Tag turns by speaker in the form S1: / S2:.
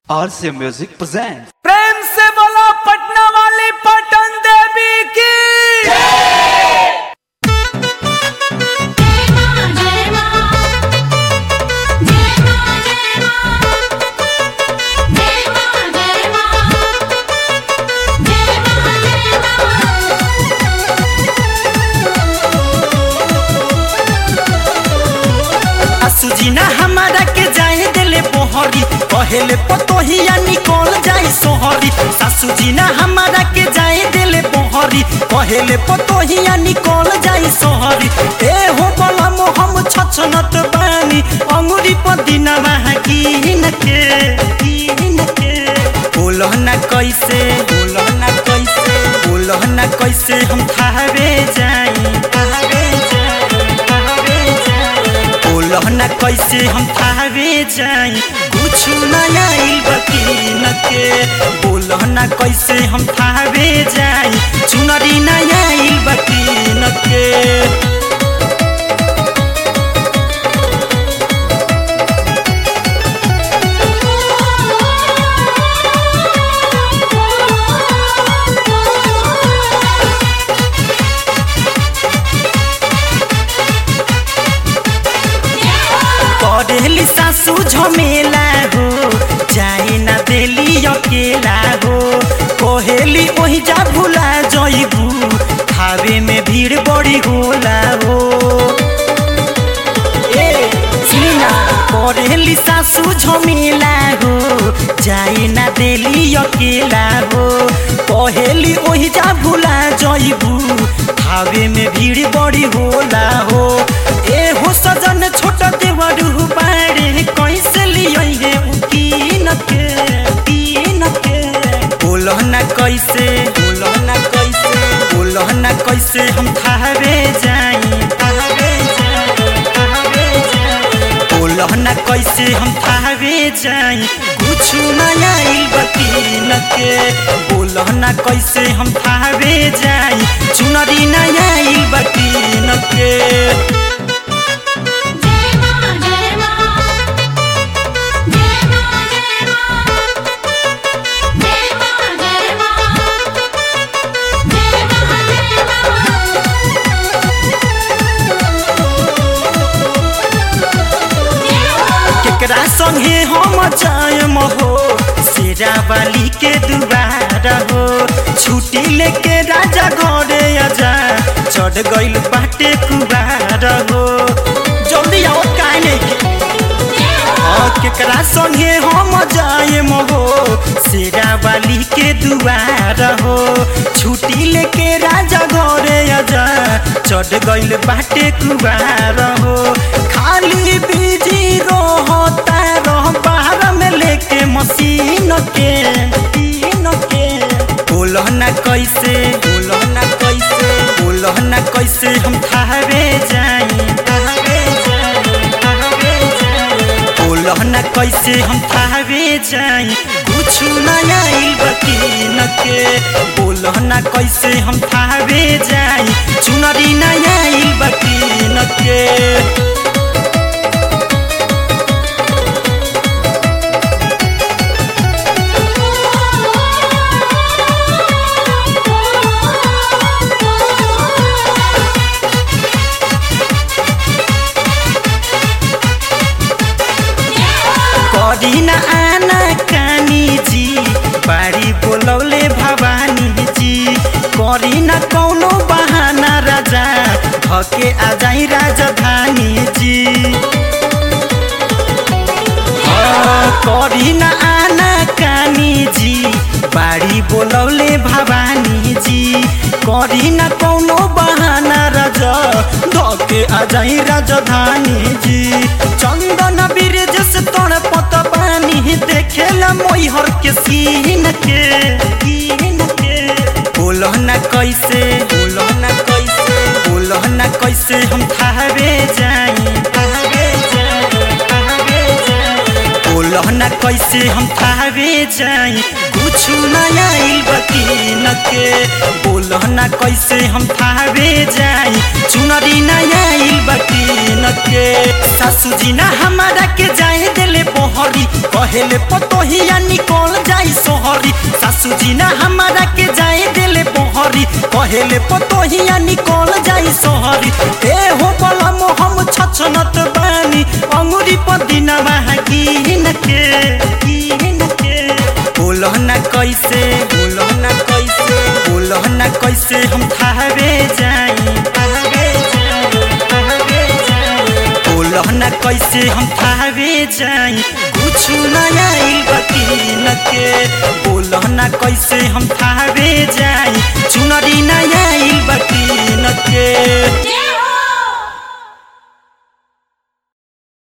S1: RC Music presents.
S2: प्रेम से बोलो पटना वाली पटन देवी की
S3: जय मां जय मां जय मां जय मां जय मां जय मां जय मां जय
S4: सुजीना हमारा के जाए दिले पोहरी पहले पतोहिया निकल जाए सोहरी सासू जी ना हमारा के जाए दिले पोहरी पहले पतोहिया निकल जाए सोहरी ए हो बोला मो हम छछनत बानी अंगुरी पदिना वहाँ कीन के कीन के बोलो ना कैसे बोलो ना कैसे बोलो ना कैसे हम थावे जाई थावे जाई थावे जाई बोलह न कैसे हम थावे जाई कुछ न आइल बकीन के बोलह न कैसे हम थावे जाई चुनरी न आइल बकीन के करेली सासू झमेला हो जाए ना देली अकेला हो कोहेली ओही जा भुला जइबू खावे में भीड़ बड़ी होला हो ए सुना करेली सासू झमेला हो जाए ना देली अकेला हो कहेली ओही जा भुला जइबू खावे में भीड़ बड़ी होला हो ए हो सजन छोट देवरू बाड़े कैसे लियै हे उकीन के उकीन के बोलह ना कैसे बोलह ना कैसे बोलह ना कैसे हम थावे जाई थावे जाई थावे जाई बोलह ना कैसे हम थावे जाई कुछ न आइल बकीन के बोलह ना कैसे हम थावे जाई चुनरी न आइल बकीन के
S3: मां जय मां जय मां जय मां जय मां जय मां जय मां
S4: केकरा संगे हम जायम हो शेरा वाली के दुबार हो छुट्टी लेके राजा घरे आजा चढ़ गइल बाटे कुबार हो जल्दी आओ काहे नहीं हाँ, केकरा संगे हम जायम हो शेरा वाली के दुआर हो छुट्टी लेके राजा घरे आजा चढ़ गइल बाटे कुबार हो खाली बिजी रहता रह बाहर में लेके मशीन के मशीन के बोलह ना कैसे बोलह ना कैसे बोलह ना कैसे हम थावे जाई थावे जाई थावे जाई बोलह ना कैसे हम थावे जाई कुछ न आइल बकीन के बोलह ना कैसे हम थावे जाई चुनरी न आइल बकीन के करी न आना कानी जी बाड़ी बोलौले भवानी जी करी न कौनो बहाना राजा धके आ जाई राजधानी जी हाँ, करी न आना कानी जी बाड़ी बोलौले भवानी जी करी न कौनो बहाना राजा धके आ जाई राजधानी जी चंदन ब्रिज से तोड़ पत पानी देखेला मोहर के सीन के सीन के बोलह ना कैसे बोलह ना कैसे बोलह ना कैसे हम थावे जाई थावे जाई थावे जाई बोलह ना कैसे हम थावे जाई कुछ नया आइल बकीन के बोल ना कैसे हम थावे जाई चुनरी नया आइल बकीन के सासू जी ना हमारा के जाए दिले पोहरी कहेले पतोहिया निकल जाई सोहरी सासू जी ना हमारा के जाए दिले पोहरी कहेले पतोहिया निकल जाई सोहरी ए हो बलम हम छछनत बानी अंगुरी पदिना गिन के गिन के बोलो ना कैसे बोलो ना कैसे बोलो ना कैसे हम थावे जाई थावे जाई थावे जाई बोलो ना कैसे हम थावे जाई कुछ नया आइल बकीन के बोलो ना कैसे